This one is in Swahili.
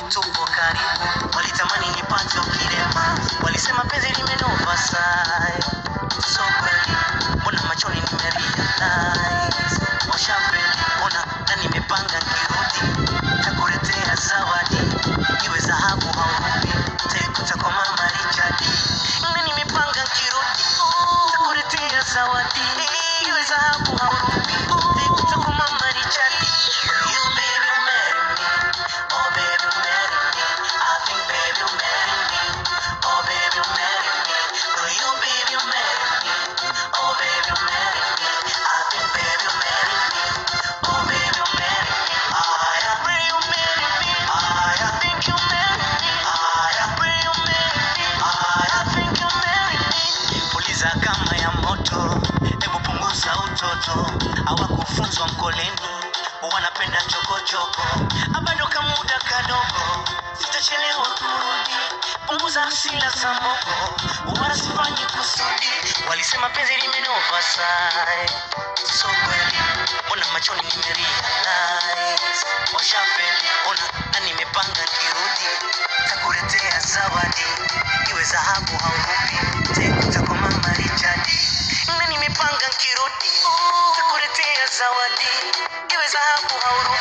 tupo karibu, walitamani nipate ukirema, walisema penzi limenova sai, so kweli, mbona machoni nimerealize, washafeli, mbona na nimepanga kirudi, takuletea zawadi, iwe dhahabu au rubi, taikuta kwa mama Richard, na nimepanga kirudi, takuletea zawadi, iwe dhahabu au rubi, taikuta kwa mama Richard. You baby marry me, oh baby marry me, I think baby marry me, oh baby marry me, do you baby marry me, oh baby marry me, I think baby marry me, oh baby marry me, I pray you marry me, I think you marry me, I pray you marry me, I think you marry me. Puliza kama ya moto, hebu punguza utoto, hawakufunzwa mkoleni, wanapenda chokochoko, abado kamuda kadogo, sitachelewa kurudi, punguza hasila za mogo, wala sifanyi kusudi, walisema penzi limenova sai, so kweli, mbona machoni nimerealize, washafeli, ona na nimepanga kirudi, takuletea zawadi, iwe dhahabu au rubi, taikuta kwa mama Richard, na nimepanga kirudi, takuletea zawadi, iwe dhahabu au rubi.